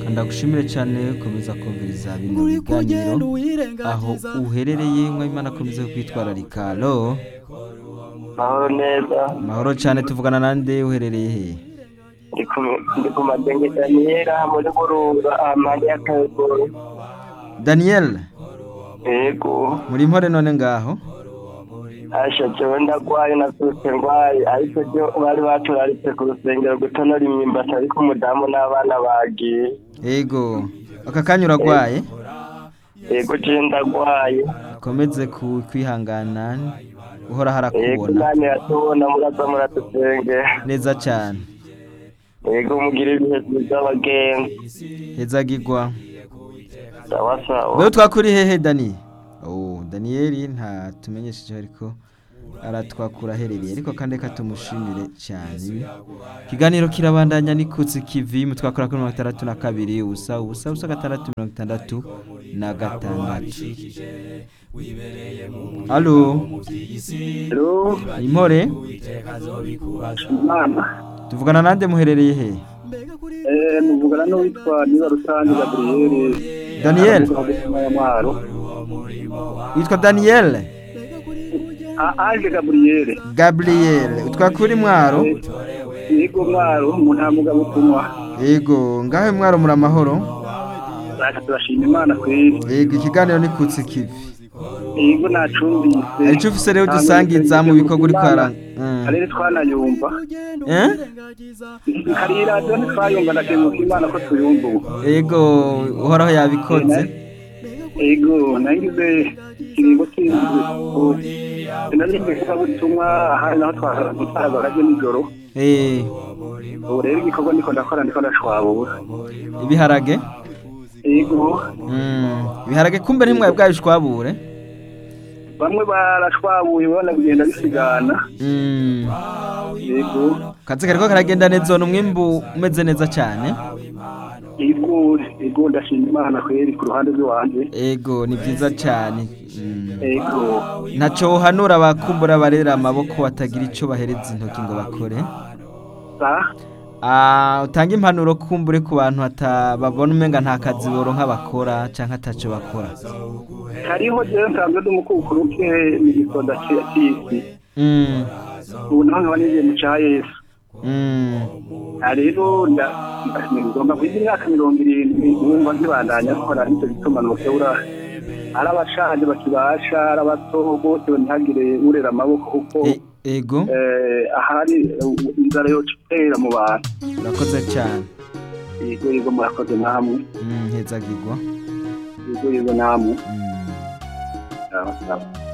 ndagushimire cyane komeza kumviriza bino biganiro aho uherereye mwimana akomeze kwitwararika alo mahoro neza mahoro cyane tuvugana nande uherereye he ndi ku- ndi ku madenge daniyeli muri burunga amande y'akagoro daniel yego muri mpore none ngaho asha jewe ndagwaye navyutse ngwaye ariko byo bari baturaritse ku rusengero gutonora imyimbati ariko umudamu n'abana bagiye yego aka kanya uragwaye yego jewe ndagwaye ukomeze ku- kwihangana uhora yego harakubona nani yatubona muraza muradusengera neza cyane yego mugire ibihe vyiza abagenzi hezagirwa sawa sawa wewe twakuri hehe dani oh daniyeli nta tumenyesheje ariko aratwakura aherereye ariko kandi reka tumushimire cyane ikiganiro kirabandanya nikutse kivi mu twakora kuri mirongo itandatu na kabiri ubusa ubusa ubusa gatandatu mirongo itandatu na gatandatu alo Hello, impore mama. tuvugana nande muherereye he Eh, muvugana n'uwitwa Niba Rusange Gabriel. Daniel Mwaro. witwa daniyeli Aje Gabriel. gaburiyeli utwakuri mwaro Yego mwaro mu nta mugabo utumwa. yego ngahe mwaro muri amahoro Reka turashima Imana kweri. yego ikiganiro nikutse kivi Yego nacumbise. icyo ufise rero dusangiza mu bikorwa uri kwara Mm. Karere twanayumva. Eh? Kari radiyo ntitwayumva ndakemuka Imana ko tuyumva ubu. yego uhoraho yabikoze Yego nagize ikiringo cy'inzu. Narize kuba butumwa ahari naho twahagaze nijoro. Eh, ubu rero igikorwa ndiko ndakora ndiko ndashwabura ibiharage yego Mm, ibiharage kumbe ntimwaye bwabishwabure bamwe barashwabuye ubona bigenda bisigana Mm, yego kazi kariko karagenda neza ni umwimbu umeze neza cyane yego yego ndashima imana kweri ku ruhande rw'iwanje ego ni byiza cyane Mm. yego ntacyo uhanura abakumbura barera amaboko batagira icyo bahereza intoki ngo bakore sa Ah, utanga impanuro kumbure ku bantu hata babona umenga nta kazi boronka bakora canke ataco bakora hariho jewe nsanzwe ndi umukukuru ke mu gisoda cy'isi Mm, ubu naho nkaba nigiye mu ca yesu mm, aha rero nda- nda- ngomba kwiga imyaka mirongo irindwi numva nkibandanya nkora nicyo gituma nokebura ari abashaje bakibasha ari abato bose ntihagire urera amaboko kuko e- ego eh, ahari eh, inzara yoca itera mu bantu urakoze cyane yego yego murakoze namwe Mm, hezagirwa yego yego namwe Mm. sawa sawa